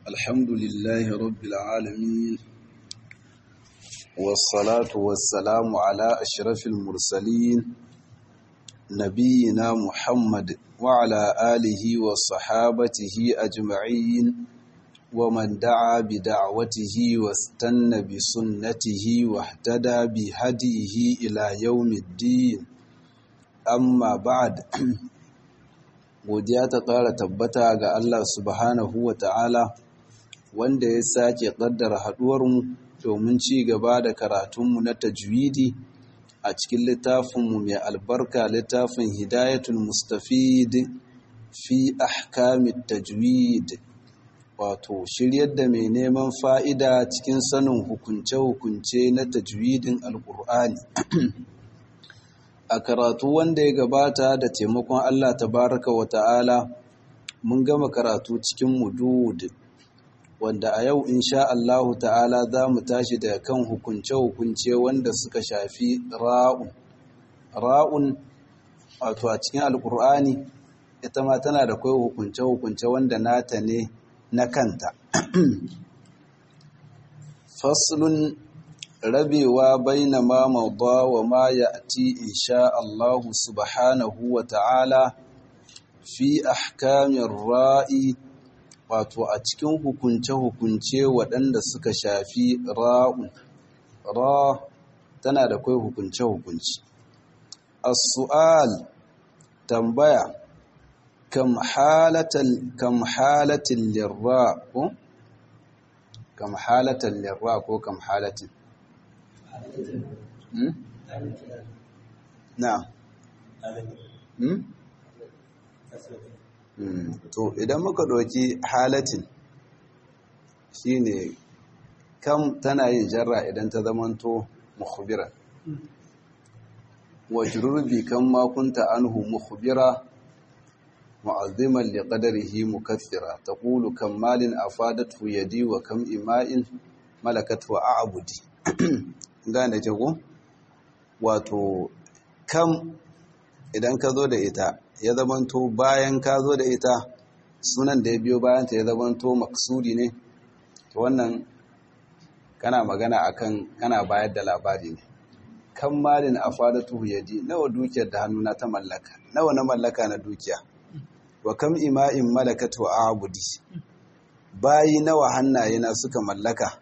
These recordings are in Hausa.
الحمد لله رب العالمين والصلاة والسلام على أشرف المرسلين نبينا محمد وعلى آله وصحابته أجمعين ومن دعا بدعوته واستنى بسنته واهتدى بهديه إلى يوم الدين amma ba'ad godiya ta ƙara tabbata ga Allah subhanahu wa ta'ala wanda ya sake ƙaddara haɗuwarmu domin ci gaba da karatunmu na tajwidi a cikin littafinmu mai albarka littafin hidayatul mustafid fi ahkamit tajwid wato shiryar da mai neman fa'ida cikin sanin hukunce-hukunce na tajwidin alƙur'ani a karatu wanda ya gabata da taimakon Allah tabaraka wa ta'ala mun gama karatu cikin mudud wanda a yau insha Allahu ta'ala za mu tashi daga kan hukunce-hukunce wanda suka shafi ra'un ra'un wato a cikin alkur'ani ita ma tana da kai hukunce-hukunce wanda nata ne na kanta faslun rabewa baina ma mawda wa ma ya'ti insha Allah subhanahu wa ta'ala fi ahkamir ra'i wato a cikin hukunce-hukunce waɗanda suka shafi ra'un ra tana da kai hukunce-hukunce as-su'al tambaya kam halatal kam halatil lirra ko kam halatal lirra ko kam halatin na to idan muka ɗauki halatin shine kam tana yin jarra idan ta zamanto mukhbira wa jururbi kan makunta anhu mukhbira mu'azziman li qadarihi mukaththira taqulu kam malin afadatu yadi wa kam ima'in malakatu a'budi gane ce ko wato kam idan ka zo da ita ya zamanto bayan ka zo da ita sunan da ya biyo bayanta ya zamanto maksudi ne to wannan kana magana akan kana bayar da labari ne kan malin afadatu yadi nawa dukiyar da hannuna ta mallaka nawa na mallaka na dukiya wa kam ima'in malakatu abudi bayi nawa hannayena suka mallaka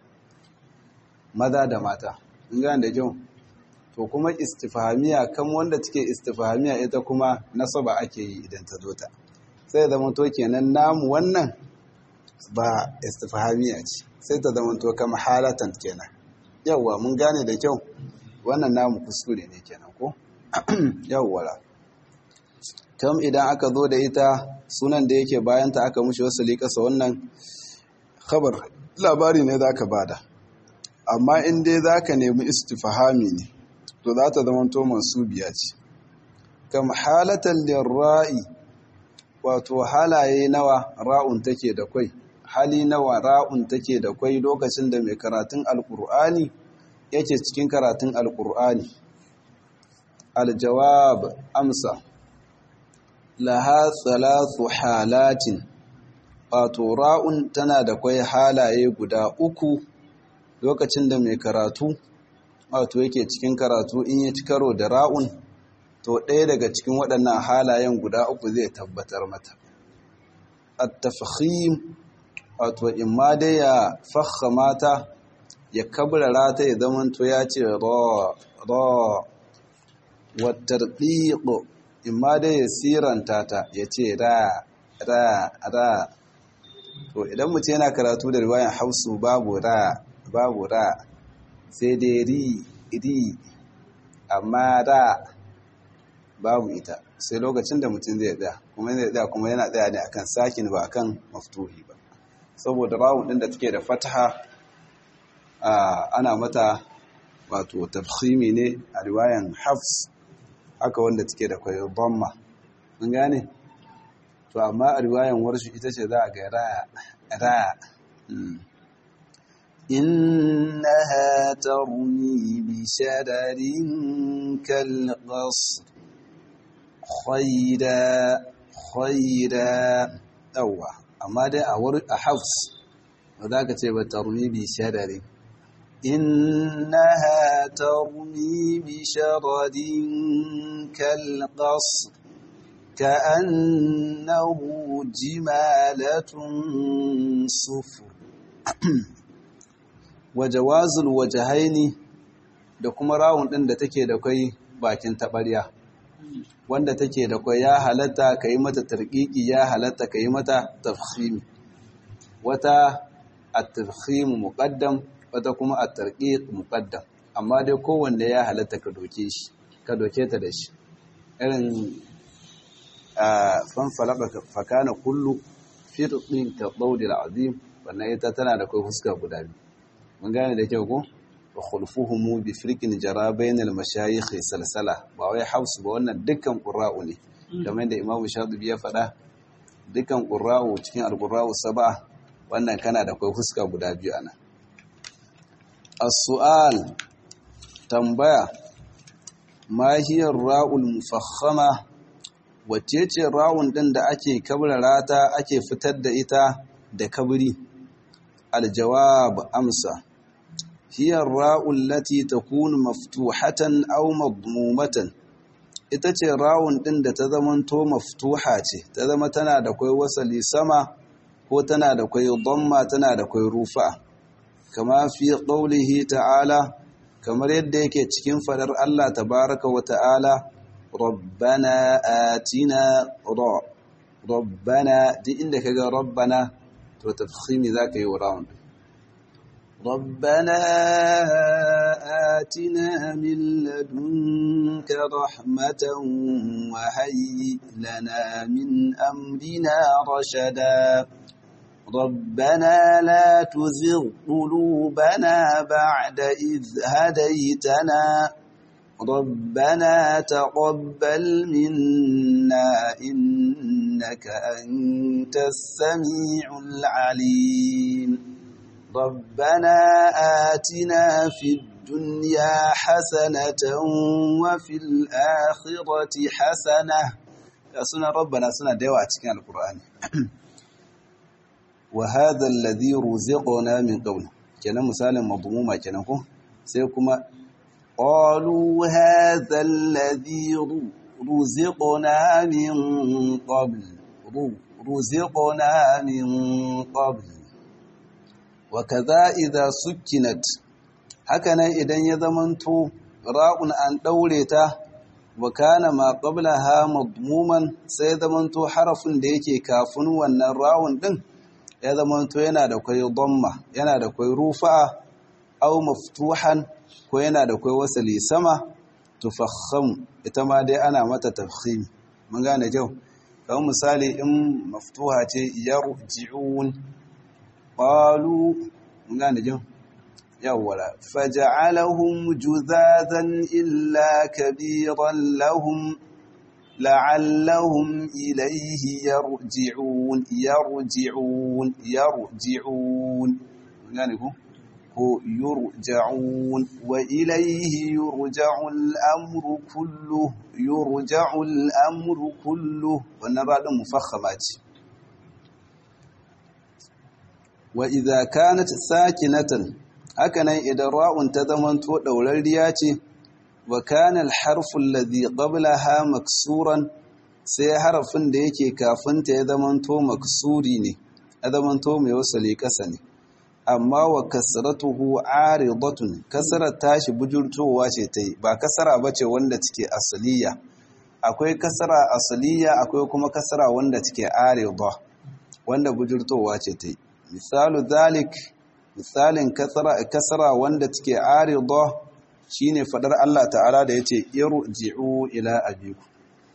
maza da mata gane da kyau to kuma istifhamiya kan wanda take istifhamiya ita kuma nasaba ake yi idan ta zo ta sai zama to kenan namu wannan ba istifhamiya ce sai ta zama to kama halatan kenan yawwa mun gane da kyau wannan namu kuskure ne kenan ko yawwa kam idan aka zo da ita sunan da yake bayanta aka mushi wasu liƙasa wannan khabar labari ne za ka bada amma in dai za ka nemi istifahami ne to za ta zama to mansubiya ce kam halatan lirra'i wato halaye nawa ra'un take da kwai hali nawa ra'un take da kwai lokacin da mai karatun alkur'ani yake cikin karatun alkur'ani aljawab amsa laha thalathu halatin wato ra'un tana da kwai halaye guda uku lokacin da mai karatu wato yake cikin karatu in ya ci karo da ra'un to ɗaya daga cikin waɗannan halayen guda uku zai tabbatar mata at-tafkhim wato in ma dai ya fakha mata ya kabrara ta ya zamanto ya ce ra ra wa tarqiq in ma dai ya siranta ta ya ce ra ra ra to idan mutum yana karatu da riwayan hausu babu ra babu ra sai dai ri ri amma ra babu ita sai lokacin da mutum zai tsaya kuma zai tsaya kuma yana tsaya ne akan sakin ba akan maftuhi ba saboda rawun din da take da fataha ana mata wato tafkhimi ne a riwayan hafs haka wanda take da kwayo dhamma mun gane to amma a riwayan warshi ita ce za a ga ra ra إنها ترمي بشرر كالقصر خيرا خيرا أوه amma dai a wuri a hafs ba za ka ce ba tarmi bi shadari innaha tarmi bi sharadin kalqas ka'annahu jimalatun sufur wa jawazul wajhaini da kuma rawun din da take da kai bakin tabarya wanda take da kwai ya halatta ka yi mata tarƙiƙi ya halatta ka yi mata tafhimi wata at-tafhim muqaddam wata kuma at-tarqiq muqaddam amma dai kowanne ya halatta ka doke shi ka doke ta da shi irin fan falaka fakana kullu firqin ka dawdil azim wannan ita tana da kai fuska guda biyu mun gane da kyau ko wa khulfuhum bi firqin jara bainal mashayikh salsala ba wai hausu ba wannan dukkan qurra'u ne kamar da imamu shatibi ya faɗa dukkan qurra'u cikin al-qurra'u sab'a wannan kana da kai fuska guda biyu ana as-su'al tambaya ma hiya ra'ul mufakhama wacce ce ra'un din da ake kabrara ta ake fitar da ita da kabri al-jawab amsa هي الراء التي تكون مفتوحة أو مضمومة ita ce rawun ɗin da ta zamanto maftuha ce ta zama tana da kwai wasali sama ko tana da kwai dhamma tana da kwai rufa kama fi qaulihi ta'ala kamar yadda yake cikin fadar Allah tabaraka wa ta'ala rabbana atina ra rabbana duk inda kaga rabbana to tafkhimi zaka yi wa rawun ربنا آتنا من لدنك رحمة وهيئ لنا من أمرنا رشدا ربنا لا تزغ قلوبنا بعد إذ هديتنا ربنا تقبل منا إنك أنت السميع العليم ربنا آتنا في الدنيا حسنة وفي الآخرة حسنة سنة ربنا سنة ديوة كان القرآن وهذا الذي رزقنا من قبل كان مثال مضمومة كان سيكما قالوا هذا الذي رزقنا من قبل رزقنا من قبل wakaza idza sukkinat hakanan idan ya zamanto ra'un an daure ta wa kana ma qablaha madmuman sai zamanto harafin da yake kafin wannan ra'un din ya zamanto yana da kai dhamma yana da kai rufa'a aw maftuhan ko yana da kai wasali sama tufakham ita ma dai ana mata tafkhim mun gane jau kamar misali in maftuha ce yarji'un قالوا ngane jin yawwala faj'alahum juzazan illa kabiran lahum la'allahum ilayhi yarji'un yarji'un yarji'un ngane ko ko yurja'un wa ilayhi yurja'u al-amru kullu yurja'u al-amru kullu wannan radin mufakhama ce wa idza kanat sakinatan hakanan idan ra'un ta zamanto daurariya ce wa kana al-harfu alladhi qablaha maksuran sai harafin da yake kafin ta ya zamanto maksuri ne ya zamanto mai wasali kasa ne amma wa kasratuhu aridatun kasarar tashi bujurtowa ce ta yi ba kasara bace wanda take asaliya akwai kasara asaliya akwai kuma kasara wanda take arida wanda bujurtowa ce ta yi misalu zalik misalin kasara wanda take arida shine fadar Allah ta'ala da yace irji'u ila abiku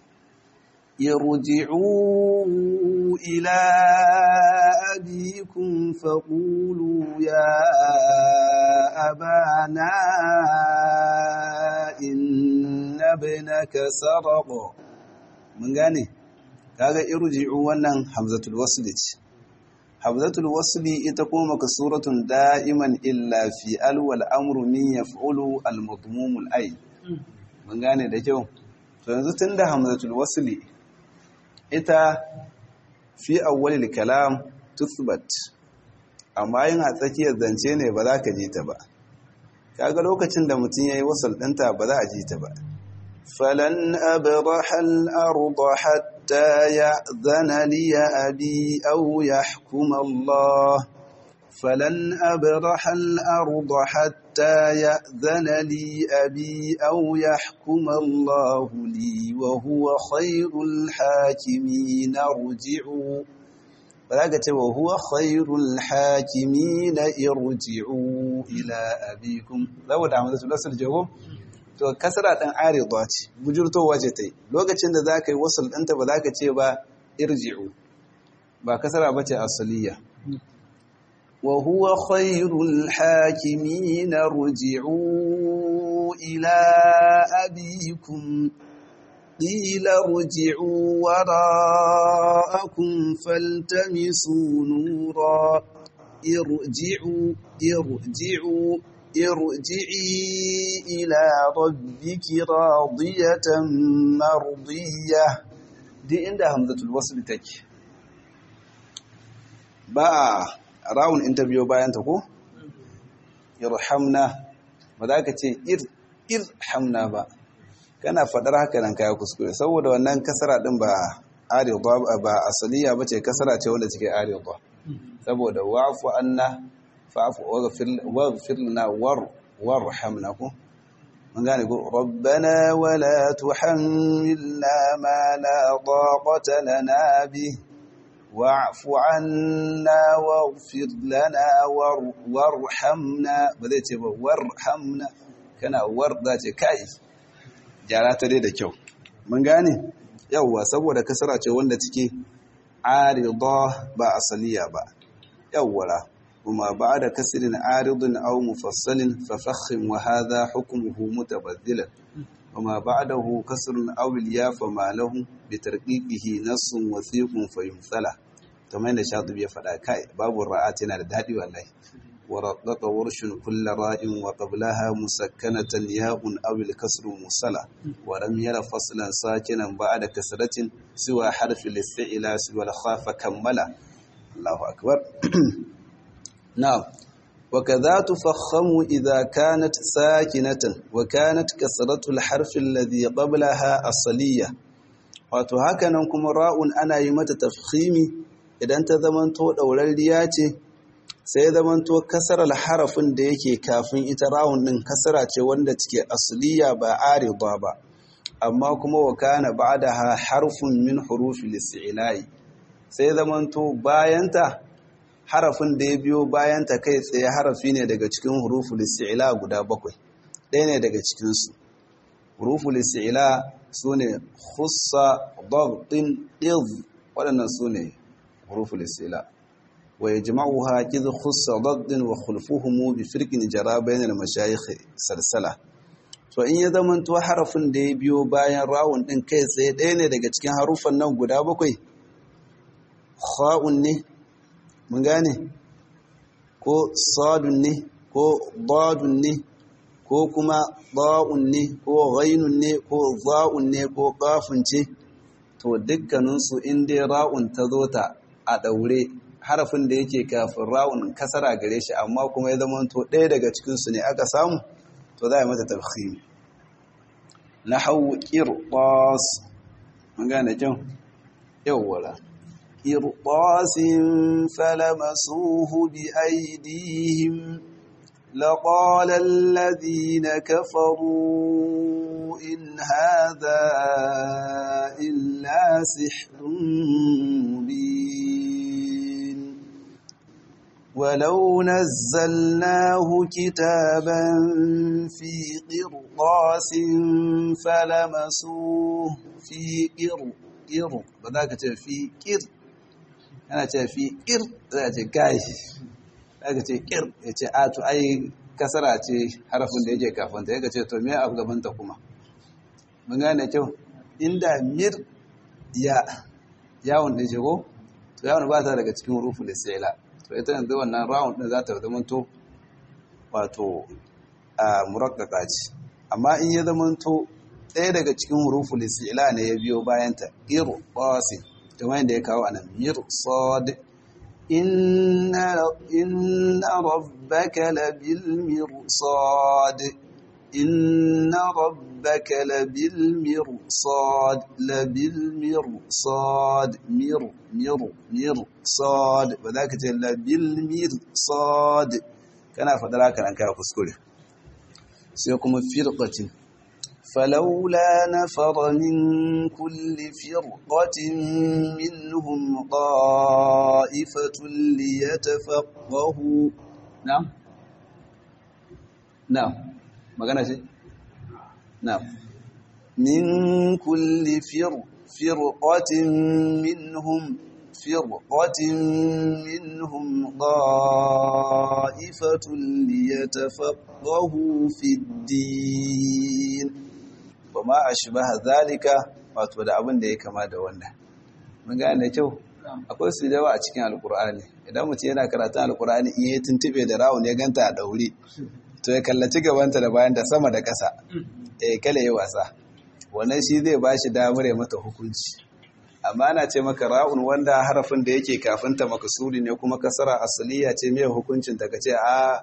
irji'u ila abikum faqulu ya abana inna ibnaka saraqa mun gane kaga irji'u wannan hamzatul wasl ce hamzatul wasli ita kuma maksuratun da'iman illa fi alwal amru min yaf'ulu al-madmumul ay mun gane da kyau to yanzu tunda hamzatul wasli ita fi awwalil kalam tuthbat amma yin a tsakiyar zance ne ba za ka ji ta ba kaga lokacin da mutum ya yi wasal ɗinta ba za a ji ta ba falan abrahal arda hatta ya'zana li abi aw yahkum Allah falan abrahal arda hatta ya'zana li abi aw yahkum Allah li wa huwa khairul hakimin arji'u ba za ka ce wa huwa khairul hakimi na irji'u ila abikum saboda amma su lasar jago to kasara ɗan aridwa ce bujurtowa ce ta yi lokacin da za ka yi wasul ɗinta ba za ka ce ba irji'u ba kasara ba ce asaliya wa huwa khairul hakimi na ruji'u ila abikum قيل ارجعوا وراءكم فالتمسوا نورا ارجعوا ارجعوا ارجعي إلى ربك راضية مرضية دي عند همزة الوصل تك با راون انترفيو باyan ta ko irhamna ba za ka ce irhamna ba kana faɗar haka nan kaya kuskure saboda wannan kasara ɗin ba aridwa ba asaliya bace kasara ce wanda take aridwa saboda wa'fu anna fa'fu waghfir lana war warhamna ku mun gane ko rabbana wala tuhammilna ma la taqata lana bi wa'fu anna waghfir lana warhamna ba zai ce ba warhamna kana war za ce kai gyara ta dai da kyau mun gane yawwa saboda kasara ce wanda take arida ba asaliya ba yawwara kuma ba'da kasrin aridun aw mufassalin fa fakhim wa hadha hukmuhu mutabaddilan وما بعده كسر أو الياء فما له بترقيقه نص وثيق فيمثله كما ان الشاطبي فدا كاي باب الرآت yana da dadi wallahi ورقق ورش كل راء وقبلها مسكنة ياء أو الكسر مصلة ولم ير فصلا ساكنا بعد كسرة سوى حرف الاستعلاء سوى الخاف كملا الله أكبر نعم وكذا تفخم إذا كانت ساكنة وكانت كسرة الحرف الذي قبلها أصلية wato hakanan kuma ra'un ana yi mata tafkhimi idan ta zamanto ɗaurarriya ce sai zamanto kasarar harafin da yake kafin ita rawun din kasara ce wanda take asliya ba arida ba amma kuma wa kana ba'daha harfun min hurufi listi'la'i sai zamanto bayanta harafin da ya biyo bayanta kai tsaye harafi ne daga cikin hurufu listi'la guda bakwai ɗaya ne daga cikin su hurufu listi'la sune khussa dagtin iz waɗannan sune hurufu listi'la ويجمعها كذ خص ضد وخلفهم بفرق جرى بين المشايخ سلسلة to in ya zamanto harafin da ya biyo bayan rawun din kai tsaye ɗaya ne daga cikin harufan nan guda bakwai kha'un ne mun gane ko sadun ne ko dadun ne ko kuma ba'un ne ko ghainun ne ko za'un ne ko qafun ce to dukkaninsu in dai ra'un ta zo ta a daure harafin da yake kafin rawun kasara gare shi amma kuma ya zama to ɗaya daga cikinsu ne aka samu to za a yi mata tafhimi na hau ƙirɓas mun gane kyau yawwala ƙirɓasin falamasuhu bi aidihim لقال الذين كفروا إن هذا إلا سحر مبين ولو نزلناه كتابا في قرطاس فلمسوه في قر قر بذاك في قر أنا في قر ذاك كاي ذاك قر yace a to ai kasara ce harafin da yake kafin ta yake ce to me a gaban ta kuma mun gane kyau inda mir ya yawon da jago to yawon ba ta daga cikin rufu lissaila to ita yanzu wannan round din za ta zamanto wato a murakkaka ce amma in ya zamanto ɗaya daga cikin hurufu lisila ne ya biyo bayanta iru basi kamar yadda ya kawo anan mir sad inna inna rabbaka labil mirsad inna rabbaka labil mirsad labil mirsad mir mir mirsad ba za ka ce labil mirsad kana faɗar haka nan kai kuskure sai kuma firqatin فلولا نفر من كل فرقة منهم طائفة ليتفقهوا نعم نعم magana ce na'am min kulli fir firqatin minhum firqatin minhum qa'ifatun liyatafaqahu fid din wama ashbaha zalika wato da abin da ya kama da wannan mun gane da kyau akwai su yawa a cikin alkur'ani idan mutum yana karatun alkur'ani in ya tuntube da rawun ya ganta a daure to ya kallaci gabanta da bayan da sama da ƙasa eh kala yi wasa wannan shi zai ba shi damar ya mata hukunci amma ana ce maka ra'un wanda harafin da yake kafin ta makasuri ne kuma kasara asaliya ce mai hukuncin ta kace a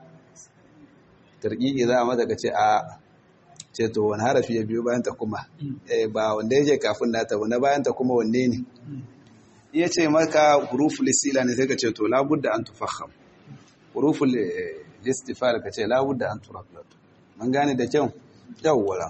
tarqiqi za a mata kace a ce to wani harafi ya biyo bayan ta kuma eh ba wanda yake kafin nata wani bayan ta kuma wanne ne iya ce maka huruful sila ne sai ka ce to labudda an tufakham huruful listifal ka ce labudda an turaflat mun gane da kyau yawwala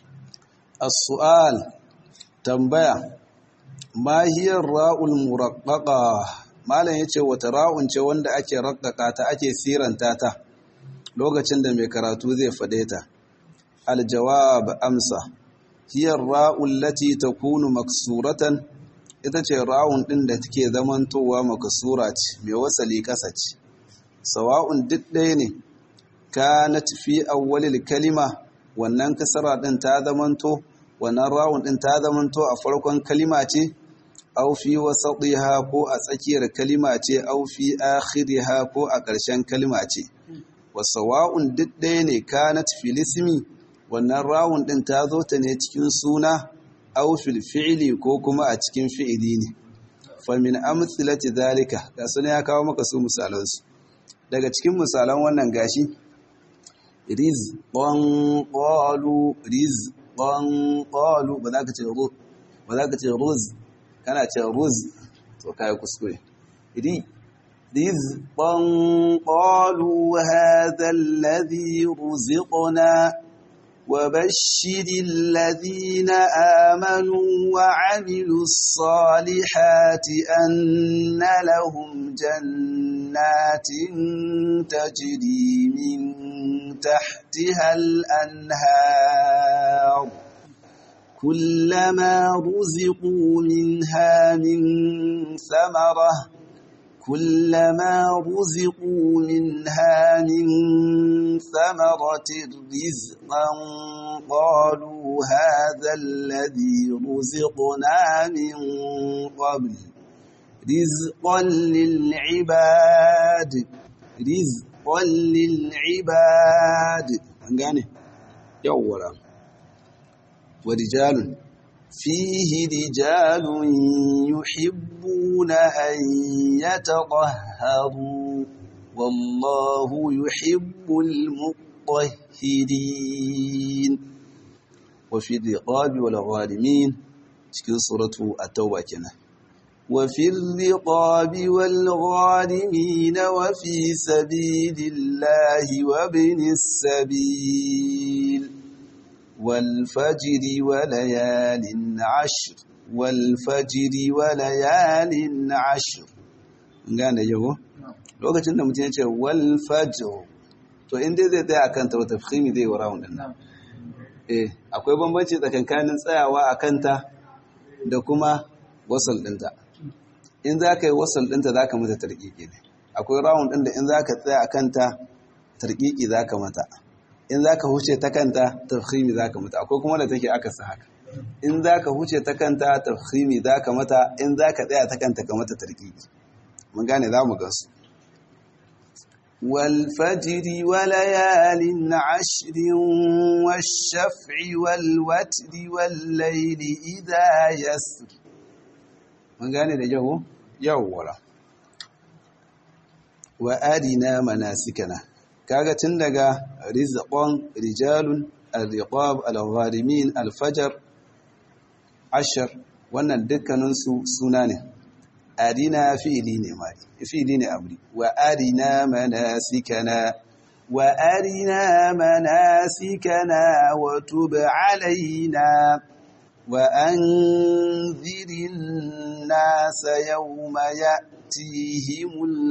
as-su'al tambaya ma hiya ra'ul muraqqaqa malam yace wata ra'un ce wanda ake raqqaqa ta ake siranta ta lokacin da mai karatu zai fade ta aljawab amsa hiya ra'ul lati takunu maksuratan ita ce ra'un din da take zamantowa maksura ce mai wasali kasa ce sawa'un duk ɗaya ne kanat fi awwalil kalima wannan kasara din ta zamanto wannan rawun din ta zamanto a farkon kalima ce aw fi wasatiha ko a tsakiyar kalima ce aw fi akhiriha ko a ƙarshen kalima ce wasawa'un duk ɗaya ne kanat fil ismi wannan rawun din ta zo ta ne cikin suna aw fil fi'li ko kuma a cikin fi'ili ne fa min amthilati zalika ga sunan ya kawo maka su misalansu daga cikin misalan wannan gashi riz qan qalu riz qan qalu ba za ka ce ru ba za ka ce ruz kana ce ruz to kai kuskure ri riz qan qalu hadha alladhi ruziqna وبشر الذين آمنوا وعملوا الصالحات أن لهم جنات تجري من تحتها الأنهار كلما رزقوا منها من ثمرة كلما رزقوا منها من ثمرة رزقا قالوا هذا الذي رزقنا من قبل رزقا للعباد رزقا للعباد gane yawwara wa rijalun fihi rijalun yuhibbuna an yatahharu wallahu yuhibbul mutahhirin wa fi riqabi wal ghalimin cikin suratu at-tauba kenan وفي الرقاب والغارمين وفي سبيل الله وابن السبيل والفجر وليال عشر والفجر وليال عشر gane yago lokacin da mutum ya ce wal fajr to inda zai tsaya akan ta wata fahimi zai wara wannan eh akwai bambanci tsakankanin tsayawa akan ta da kuma wasal dinta in za ka yi wasal ɗinta za ka mata tarƙiƙi ne akwai rawun ɗin da in za ka tsaya a kanta tarƙiƙi za ka mata in za ka huce ta kanta tafhimi za ka mata akwai kuma da take aka sa haka in za ka huce ta kanta tafhimi za ka mata in za ka tsaya ta kanta ka mata tarƙiƙi mun gane za mu gansu والفجر وليال عشر والشفع والوتر والليل إذا يسر mun gane da yawo yawwara wa arina manasikana kaga tun daga rizqan rijalun al-riqab al-gharimin al-fajr ashar wannan dukkaninsu suna ne arina fi'ili ne mari fi'ili ne amri wa arina manasikana wa arina manasikana wa tub alaina wa anzirin nasa yawma ya'tihimul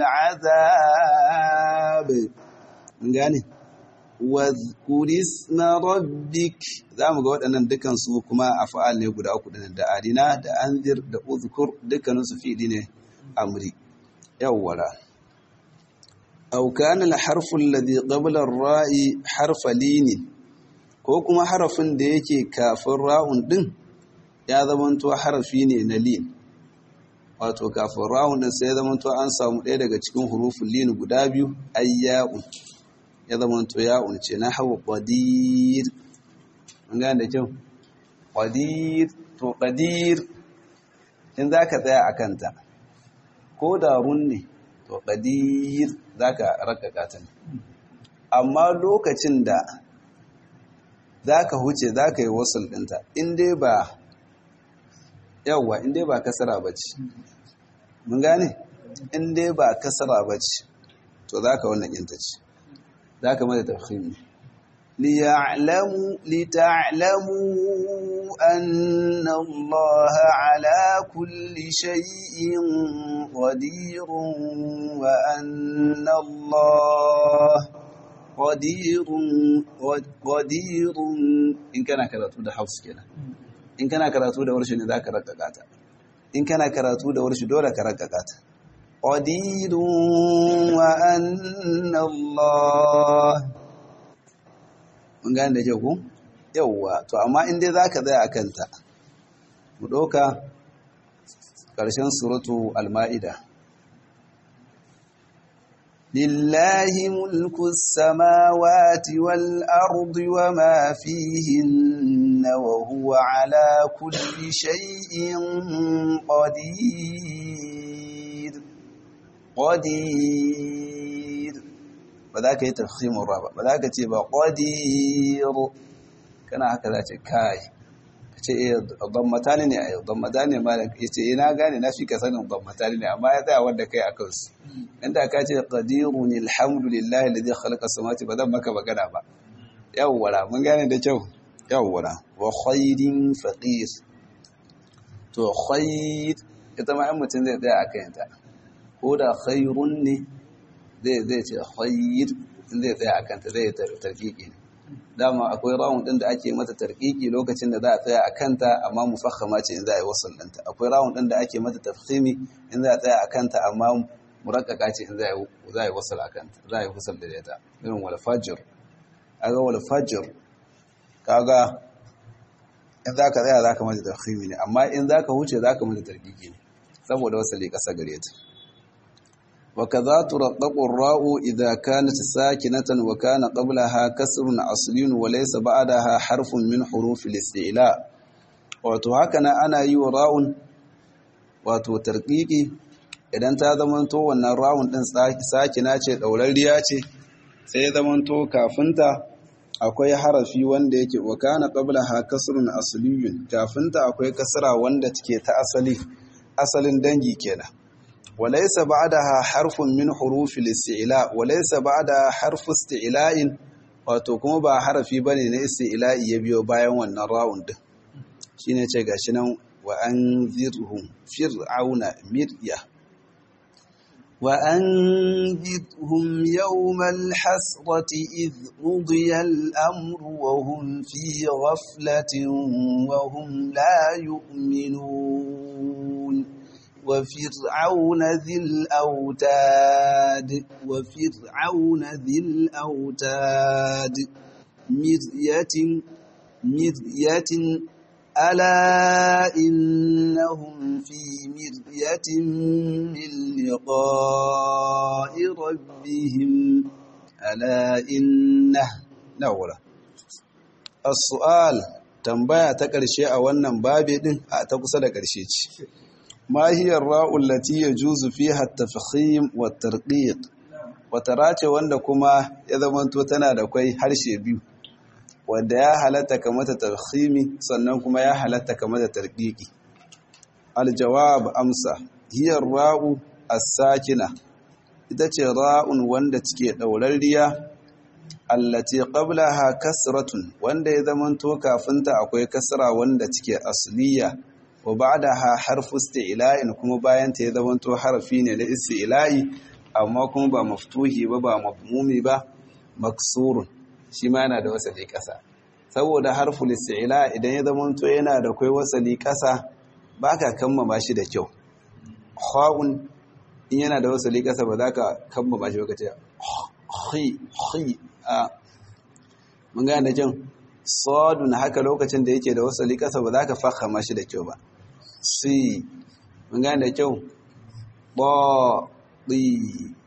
azab gane wadhkur isma rabbik zamu ga waɗannan dukan su kuma af'al ne guda uku da arina da anzir da uzkur dukkanin su fi'li ne amri yawwala aw kana al-harfu alladhi qabla ar-ra'i harfa lin ko kuma harafin da yake kafin ra'un din ya zamanto harafi ne na lin wato kafin ra'un din sai ya zamanto an samu ɗaya daga cikin hurufin lin guda biyu ayya'un ya zama to ya unce na hawa qadir mun gane da kyau qadir to qadir in zaka tsaya akan ta ko da run ne to qadir zaka rakaka ta ne amma lokacin da zaka huce zaka yi wasul dinta in dai ba yawa in dai ba kasara bace mun gane in dai ba kasara bace to zaka wannan yin ta ce ذاك ماذا تفخيم ليعلموا لتعلموا أن الله على كل شيء قدير وأن الله قدير قدير إن كان كراتو ده حفظ كده إن كان كراتو ده ورش ذاك ركعات إن كان كراتو ده ورش دولة كركعات قدير وأن الله mun gane da kyau ku yawwa to amma in dai zaka tsaya akan ta mu doka karshen suratu al-maida lillahi mulku samawati wal ardi wama fihinna wa huwa ala kulli shay'in qadir qadir ba za ka yi tafsimin ra ba ba za ka ce ba qadir kana haka za ce kai ka ce eh dammatani ne a yau dammatani ne malam ya ce ina gane na fi ka sanin dammatani ne amma ya tsaya wanda kai a kansu inda ka ce qadirun alhamdulillahi alladhi khalaqa samawati ba zan maka magana ba yawwara mun gane da kyau yawwara wa khairin faqir to khair ita ma in mutum zai tsaya a kayanta ko da khairun ne zai zai ce khair zai tsaya a kanta zai tarkiki ne dama akwai rawun din da ake mata tarkiki lokacin da za a tsaya a kanta amma mufakhama ce in za a yi wasal ɗinta akwai rawun din da ake mata tafkhimi in za a tsaya a kanta amma murakkaka ce in za a yi wasal a kanta za a yi wasal da ita irin wal fajr aga wal fajr kaga in za ka tsaya za ka mata tafkhimi ne amma in za ka huce za ka mata tarkiki ne saboda wasali ƙasa gare ta وكذا ترقق الراء إذا كانت ساكنة وكان قبلها كسر أصلي وليس بعدها حرف من حروف الاستعلاء wato haka na ana yi wa ra'un wato tarƙiƙi idan ta zamanto wannan ra'un ɗin sakina ce ɗaurarriya ce sai ya zamanto kafinta akwai harafi wanda yake wa kana qablaha kasrun asliyun kafinta akwai kasra wanda take ta asali asalin dangi kenan وليس بعدها حرف من حروف الاستعلاء وليس بعدها حرف استعلاء wato kuma ba harafi bane na isti'la'i ya biyo bayan wannan ra'un din shine ce gashi nan wa anzirhum fir'auna mirya wa anzirhum yawmal hasrati id qudiya al-amru wa hum fi ghaflatin wa hum la yu'minun وفرعون ذي الأوتاد وفرعون ذي الأوتاد مرية مرية ألا إنهم في مرية من لقاء ربهم ألا إنه نورة السؤال tambaya ta ƙarshe a wannan babi din a ta kusa da ƙarshe ce ما هي الراء التي يجوز فيها التفخيم والترقيق wata race wanda kuma ya zamanto tana da kwai harshe biyu wanda ya halatta ka mata tarhimi sannan kuma ya halatta ka mata tarqiqi aljawab amsa hiya ra'u as-sakina ita ce ra'un wanda take daurarriya allati qablaha kasratun wanda ya zamanto kafinta akwai kasra wanda take asliya wa ba'daha harfu isti'la'in kuma bayan ta ya zamanto harfi ne na isti'la'i amma kuma ba maftuhi ba ba mafmumi ba maksurun shi ma yana da wasali kasa saboda harful isti'la idan ya zamanto yana da kai wasali kasa baka kammama shi da kyau kha'un in yana da wasali kasa ba za ka kammama shi ba kace khi khi a mun ga da jan sadun haka lokacin da yake da wasali kasa ba za ka fahama shi da kyau ba si mun ga da kyau ba ɗi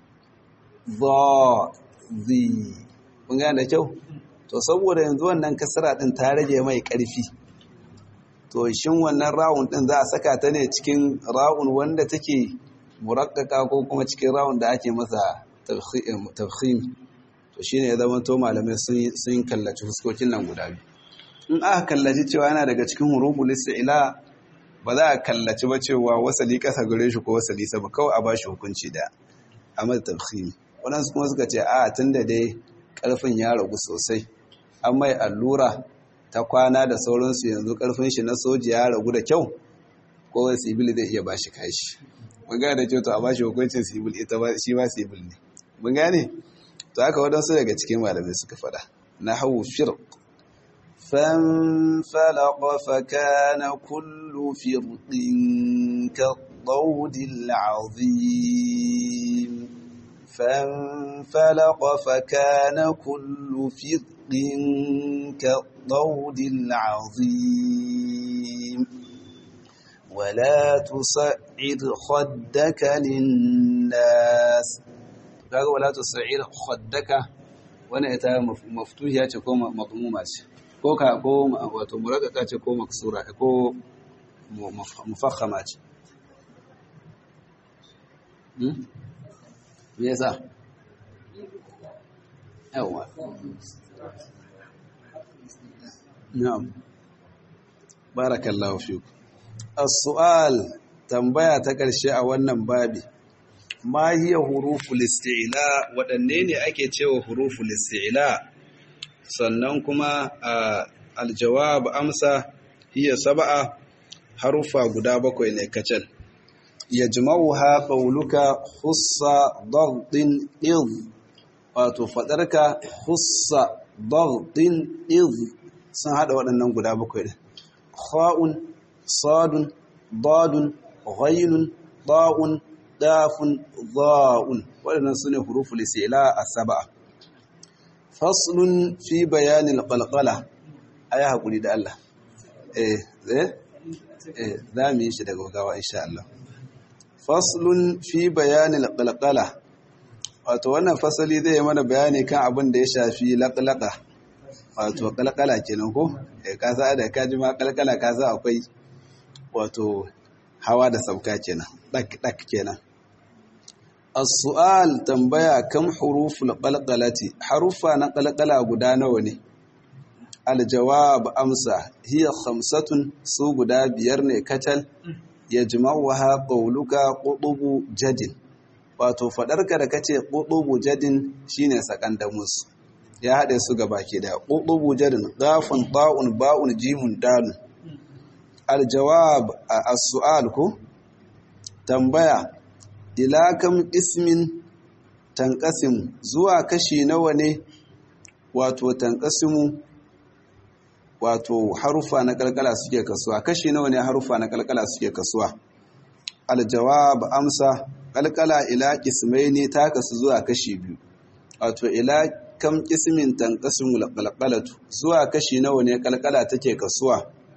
za zi mun gane da kyau to saboda yanzu wannan kasara ɗin ta rage mai ƙarfi to shin wannan rawun ɗin za a saka ta ne cikin rawun wanda take murakkaka ko kuma cikin rawun da ake masa tafhim to shine ya zama to malamai sun kallaci fuskokin nan guda biyu in aka kallaci cewa yana daga cikin huruful ila ba za a kallaci ba cewa wasali kasa gare shi ko wasali sama kawai a ba shi hukunci da a mata tafhimi waɗansu kuma suka ce a tun da dai ƙarfin ya ragu sosai an mai allura ta kwana da sauransu yanzu ƙarfin shi na soji ya ragu da kyau ko wani sibil zai iya ba shi kashi mun gane da kyau to a ba shi hukuncin sibil ita ba shi ma sibil ne mun gane to haka waɗansu daga cikin malamai suka faɗa na hau firq فانفلق فكان كل فرق كالطود العظيم فانفلق فكان كل فرق كالطود العظيم ولا تصعد خدك للناس ولا تصعد خدك وانا ita maftuhiya ce ko madmuma ce ko ka ko wato murakaka ce ko maksura ko mufakhama ce hmm me yasa yawa na'am barakallahu fiku as-su'al tambaya ta ƙarshe a wannan babi ma hiya huruful isti'la waɗanne ne ake cewa huruful isti'la sannan kuma aljawab amsa hiya sab'a harufa guda bakwai ne kacal yajma'uha qawluka khussa daghdin id wato fadarka khussa daghdin id sun hada waɗannan guda bakwai din kha'un sadun dadun ghaynun ta'un dafun dha'un waɗannan sune huruful isti'la as-sab'a faslun fi bayanin qalqala ayi hakuri da Allah eh eh eh zamu yi shi daga gawa insha Allah faslun fi bayanin qalqala wato wannan fasali zai yi mana bayani kan abin da ya shafi laqlaqa wato qalqala kenan ko eh ka sa da kaji ma qalqala ka sa akwai wato hawa da sauka kenan dak dak kenan As-su'al tambaya kam huruful qalqalati harufa na qalqala guda nawa ne Al-jawab amsa hiya khamsatun su guda biyar ne katal yajma'uha qawluka qutubu jadin wato fadarka da kace qutubu jadin shine sakandamus ya hade su gabaki da qutubu jadin gafun ta'un ba'un jimun dalun Al-jawab as-su'al ko tambaya ila kam ismin tanqasim zuwa kashi nawa ne wato tanqasimu wato harufa na kalkala suke kasuwa kashi nawa ne harufa na kalkala suke kasuwa aljawab amsa kalkala ila qismaini ta kasu zuwa kashi biyu wato ila kam ismin tanqasimu kalkalatu zuwa kashi nawa ne kalkala take kasuwa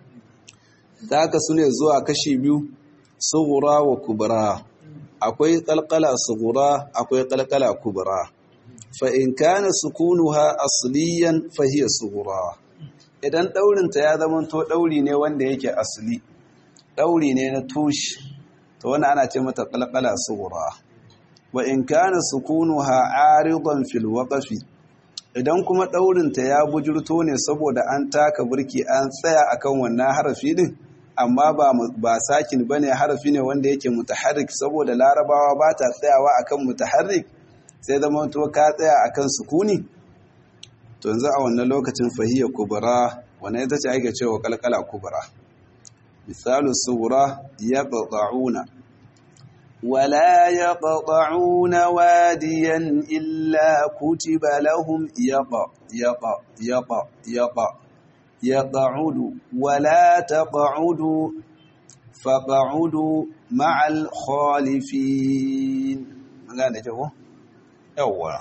ta kasu ne zuwa kashi biyu sughra wa kubra akwai kalkala sugura akwai kalkala kubra fa in kana sukunuha asliyan fa hiya sugura idan daurin ta ya zama to dauri ne wanda yake asli dauri ne na tushi to wannan ana ce mata kalkala sugura wa in kana sukunuha aridan fil waqfi idan kuma daurinta ya bujurto ne saboda an taka burki an tsaya akan wannan harafi din amma ba ba sakin bane harafi ne wanda yake mutaharrik saboda larabawa ba ta tsayawa akan mutaharrik sai zama to ka tsaya akan sukuni to yanzu a wannan lokacin fahiyya kubra wannan ita ce ake cewa kalkala kubra misalu sura yaqta'una ولا يقطعون واديا إلا كتب لهم يق يق يق يق يقعد ولا تقعدوا فقعدوا مع الخالفين مغانا جو يوا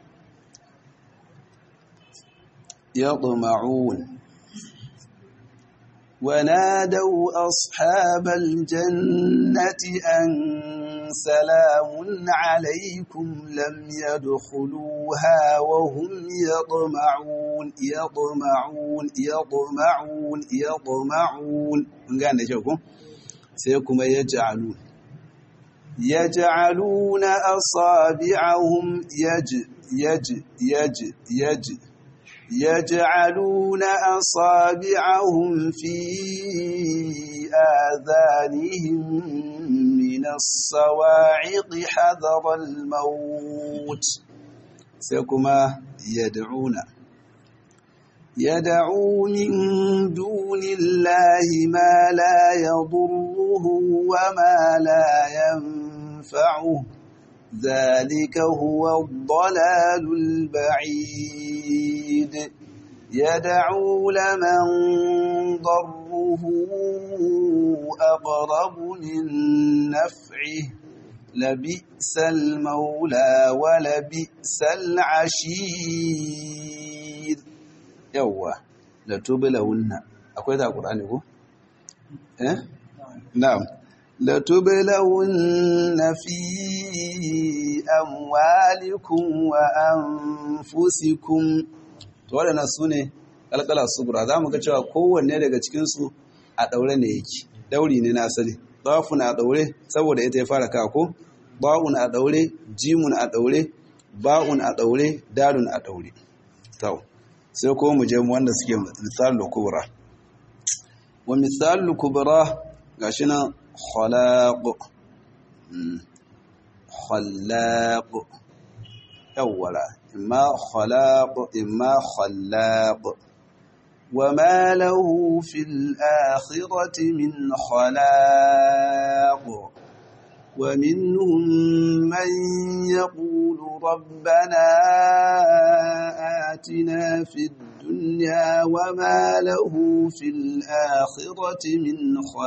يطمعون ونادوا أصحاب الجنة أن سلام عليكم لم يدخلوها وهم يطمعون يطمعون يطمعون يطمعون ngane ce ko sai kuma yaj'alun yaj'alun asabi'ahum yaj yaj yaj yaj يجعلون أصابعهم في آذانهم من الصواعق حذر الموت سيكما يدعون يدعو من دون الله ما لا يضره وما لا ينفعه ذلك هو الضلال البعيد يدعو لمن ضره أقرب من نفعه لبئس المولى ولبئس العشير يوا لتبلون akwai da Qur'ani ko eh na'am لتبلون في أموالكم وأنفسكم waɗannan su ne ƙalƙala subura za mu ga cewa kowanne daga cikinsu a ɗaure ne yake ɗauri ne na asali ɗafun a ɗaure saboda ita ya fara kako ba'un a ɗaure jimun a ɗaure ba'un a ɗaure dalun a ɗaure tau sai ko mu je wanda suke misalul kubra wa misalul kubra gashi nan خلاق خلاق أولا إما خلاق إما خلاق وما له في الآخرة من خلاق ومنهم من يقول ربنا آتنا في الدنيا وما له في الآخرة من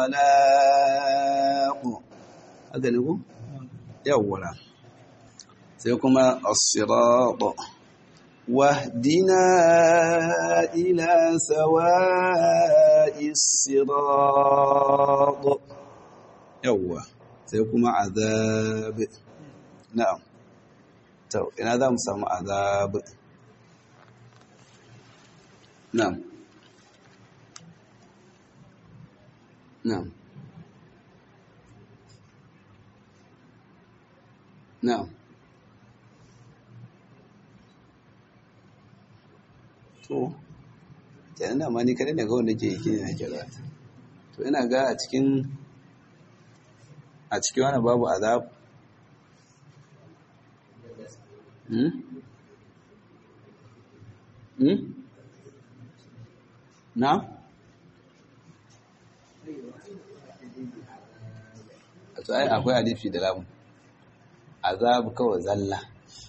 خلاق هذا نقول يولا سيكما الصراط واهدنا إلى سواء الصراط يوه sai kuma azab na'am to ina za mu samu azab na'am na'am na'am to kenan da ma ni kadai ne ga wanda ke yi ne nake da to ina ga a cikin a cikin wani babu azab hmm? hmm? na? a tsaye akwai alifi da lamun azab kawai zalla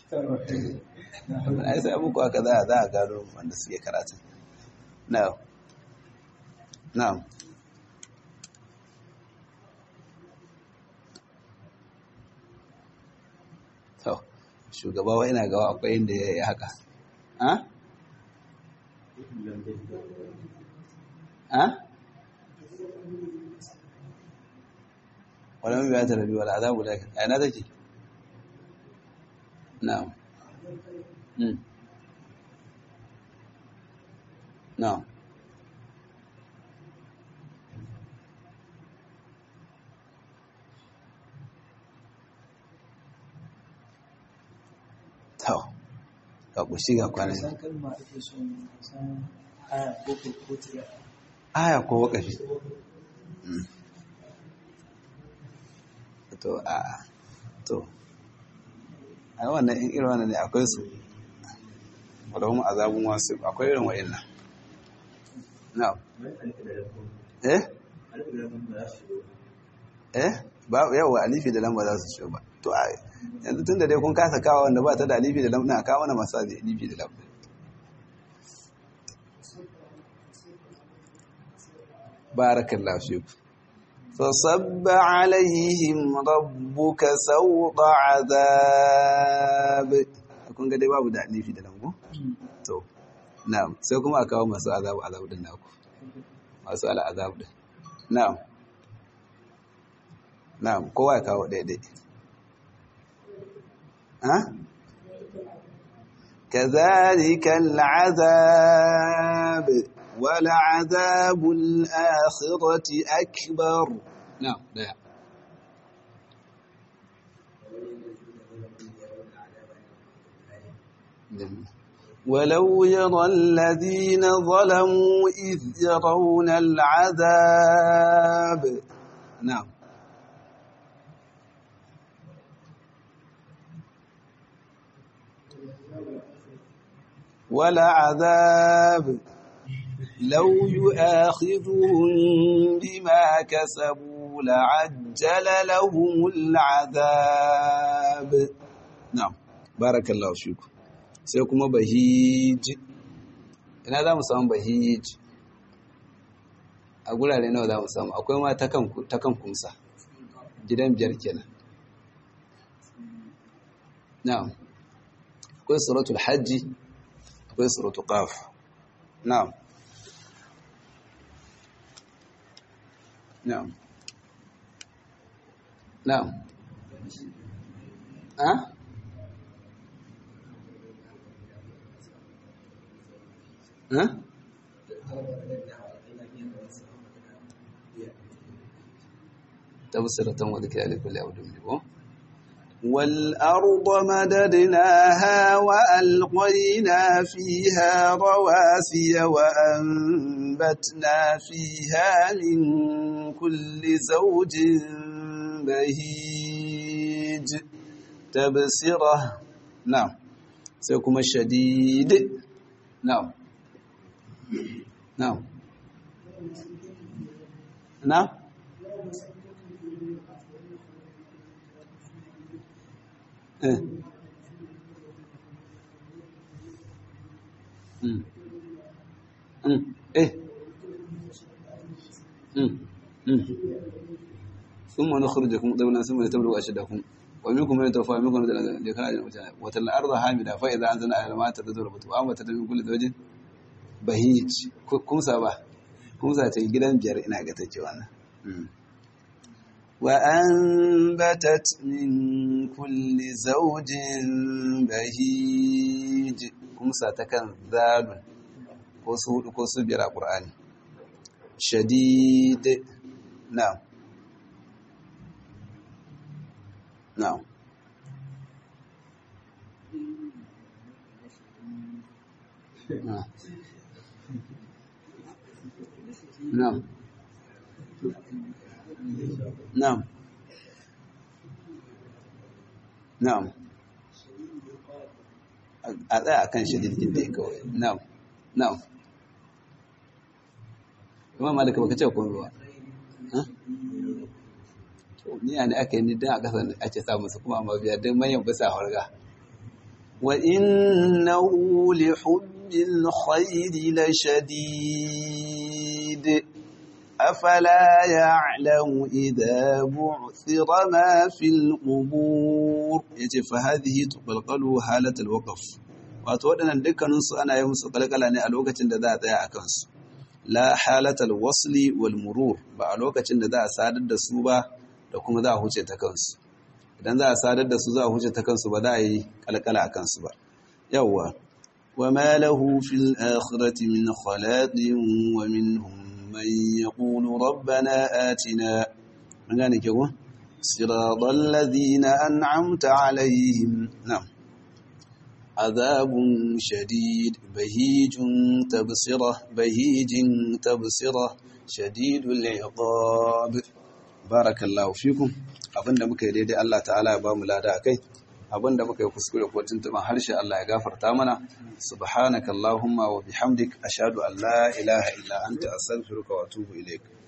a yi sai abubuwa aka za a za a gano wanda suke karatu na na to shugaba wa ina gawa akwai inda ya yi haka ha? ha? wadda mabiya ta rabi wadda azabu da a yana take? na'am na'am to ka kushi ga kwanan san kalma ake son san aya ko ko ko tiya aya ko wakafi to a to a wannan in irin wannan ne akwai su wadahun azabun wasu akwai irin wa'innan na eh eh ba yawa alifi da lamba za su ciwo ba to a yanzu tun da dai kun kasa kawo wanda ba ta da alifi da lamba na kawo na masu alifi da lamba barakallahu fiku فصب عليهم ربك سوط عذاب kun ga dai babu da alifi da lambu to na'am sai kuma a kawo masu azabu azabu din naku masu ala azabu din na'am na'am kowa ya kawo daidai ha كذلك العذاب ولعذاب الآخرة أكبر نعم لا ولو يرى الذين ظلموا إذ يرون العذاب نعم ولعذاب لو يؤاخذهم بما كسبوا لعجل لهم العذاب نعم بارك الله فيكم sai kuma bahij ina za mu samu bahij a gurare nawa za mu samu akwai ma ta kan kumsa gidan biyar kenan na'am akwai suratul hajji akwai suratul qaf na'am نعم نعم ها ها تبصرة وذكرى لكل عبد منهم والأرض مددناها وألقينا فيها رواسي وأنبتنا فيها من كل زوج بهيج تبصرة نعم سيكون الشديد نعم نعم نعم eh mm mm eh mm mm ثم نخرجكم طبعا ثم لتبلغوا أشدكم ومنكم من يتوفى ومنكم من يخرج وترى الأرض هامدة فإذا أنزلنا على الماء تتذربت وأنبتت من كل زوج بهيج كم سبا كم ساتي gidan biyar ina ga take wannan وأنبتت من كل زوج بهيج كم ساتكن ذال كوسو كوسو بيرا قرآن شديد نعم نعم نعم نعم نعم نعم a tsaya akan shadidin da ya kawai na'am na'am kuma malaka baka ce komai ba to ni ne aka yi ni dan a kasar ake samu su kuma amma biya dan manyan bisa harga wa innahu li hubbil khairi la shadid أفلا يعلم إذا بعثر ما في القبور يجي فهذه تقلقل حالة الوقف wato waɗannan dukkaninsu ana yi musu kalkala ne a lokacin da za a tsaya a kansu la halatal wasli wal murur ba a lokacin da za a sadar da su ba da kuma za a huce ta kansu idan za a sadar da su za a huce ta kansu ba za a yi kalkala a kansu ba yawwa wa ma lahu fil akhirati min khalaqin wa minhum من يقول ربنا آتنا يعني كيف صراط الذين أنعمت عليهم نعم عذاب شديد بهيج تبصرة بهيج تبصرة شديد العقاب بارك الله فيكم abinda muka yi daidai Allah ta'ala ya ba mu lada akai abinda muka yi kuskure ko tuntuban harshe Allah ya gafarta mana subhanakallahumma wa bihamdik ashhadu an la ilaha illa anta astaghfiruka wa atubu ilaik